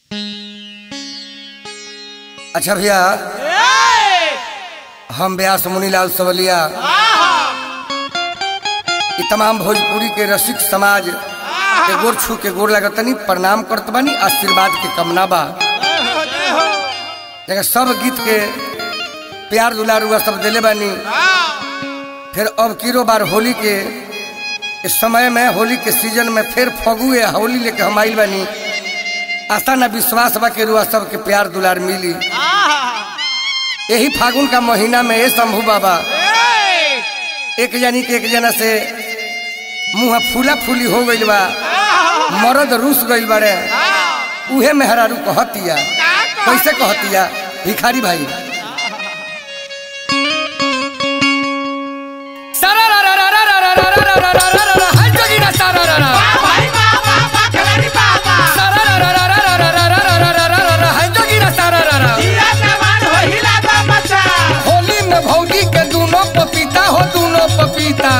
अच्छा भैया हम व्यास मुनीलाल सवलिया ई तमाम भोजपुरी के रसिक समाज के गोर छू के गोर लगतनी प्रणाम करत बानी आशीर्वाद के कमना बा देखा सब गीत के प्यार दुलार हुआ सब दिले बानी फिर अब किरो बार होली के इस समय में होली के सीजन में फिर फगुए होली लेके हम आइल बानी आशा ना विश्वास बा के रुआ सबके प्यार दुलार मिली यही फागुन का महीना में ये शंभू बाबा एक जनी के एक जना से मुंह फूला फूली हो गइल बा मरद रूस गइल बारे उहे मेहरारू कहतिया कैसे कहतिया भिखारी भाई सारा रा रा रा रा रा रा रा रा रा रा रा रा रा हाय जोगिना सारा रा रा सारा रा रा रा रा रा रा रा रा रा रा रा रा रा हाय जोगिना सारा रा रा होली में भौजी के दोनों पपीता हो दोनों पपीता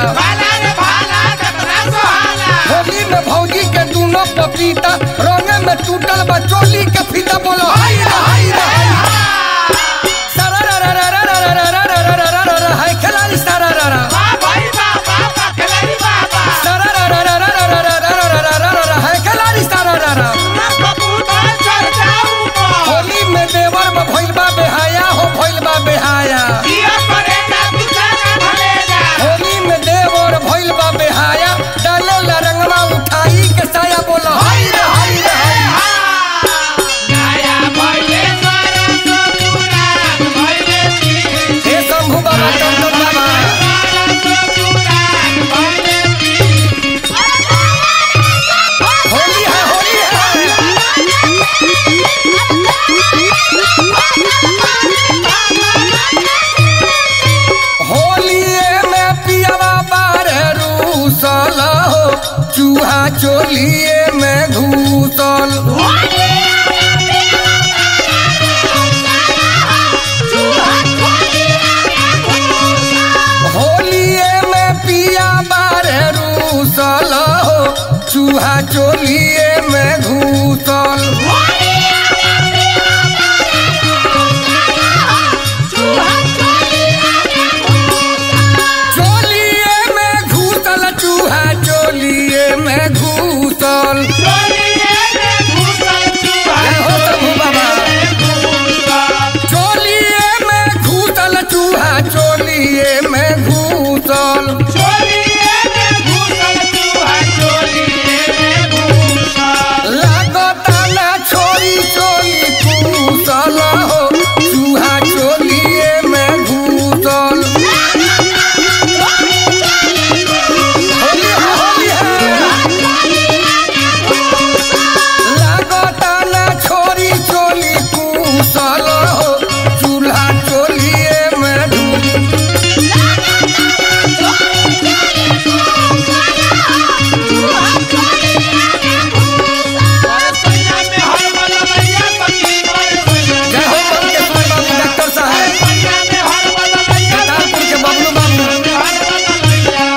होली में भौजी के दोनों पपीता रंगे में टूटल बा चोली के फीता बोलो हाय रे हाय रे हाय सारा रा रा रा रा रा रा रा रा रा रा रा रा रा हाय खिलाड़ी सारा रा रा सारा रा रा रा रा रा रा रा रा रा रा रा रा रा हाय खिलाड़ी सारा रा रा होली में देवर में भइल बा बेहाया हो भइल बा बेहाया होली में देवर भइल बा बेहाया डाले ला रंगवा उठाई के साया बोलो हाय रे हाय रे हाय हे शंभू बाबा टमटम बाबा होली है होली है होलिए में पियावा बारे रूसल हो चूहा चोलिए में घूसल होलिए में पिया बारे रूसल हो चूहा चोलिए में घूसल चोलिए में घूसल चूहा चोलिए में घूसल जय हो शंभू बाबा चोलिए में घूसल चूहा चोलिए में घूसल लागता ना छोरी चोली घूसल हो चूहा चोलिए में घूसल होली है होली है लागता ना छोरी चोली घूसल हो चूल्हा चोलिए में घूसल जय हो मंकेश्वर बाबू डॉक्टर साहब कतारपुर के बबलू बाबू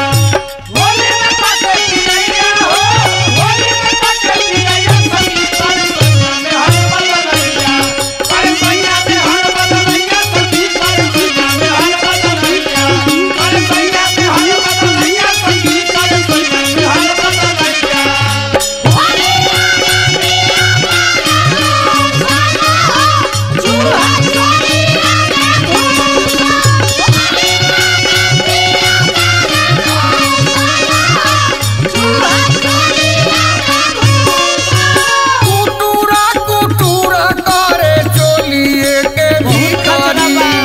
कुटूरा कुटूरा करे चोलिए के भिखारी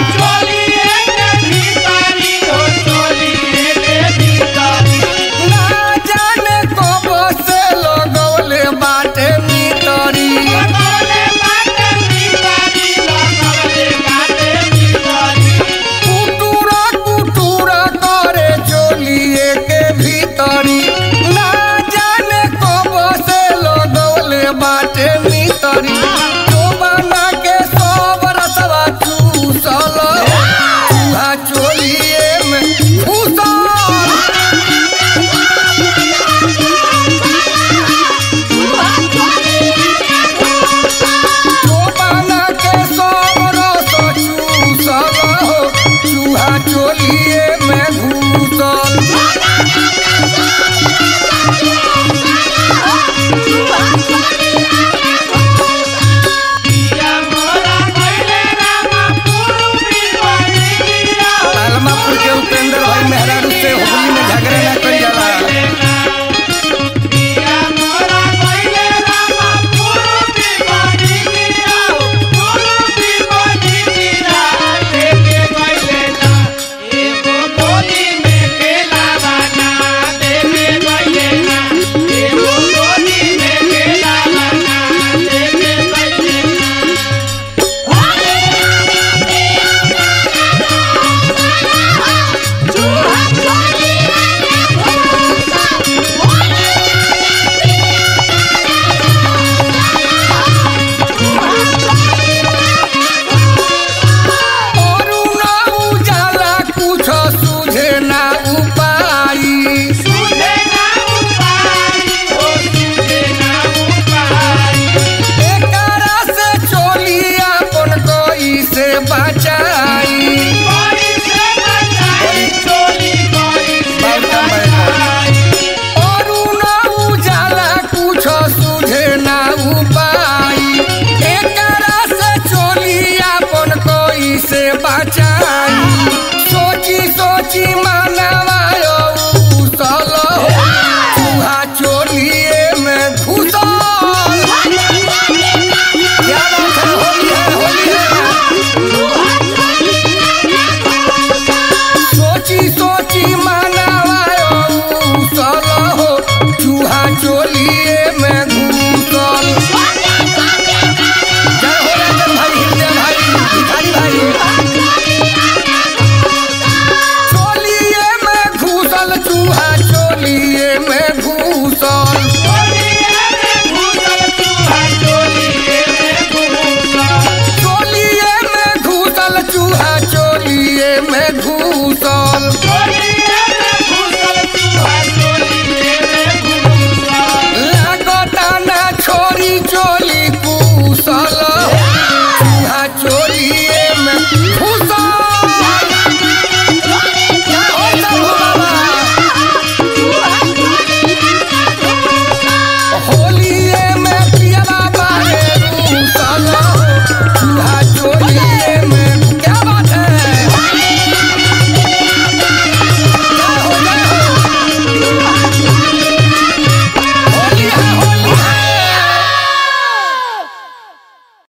ना जाने कब से लगौले बाटे मितरी कुटूरा कुटूरा करे चोलिए के भीतरी ना जाने कब से लगौले बाटे मितरी जोबाना के सब रसवा चूसल चूहा चोलिए में घुसल Thank you. की माँ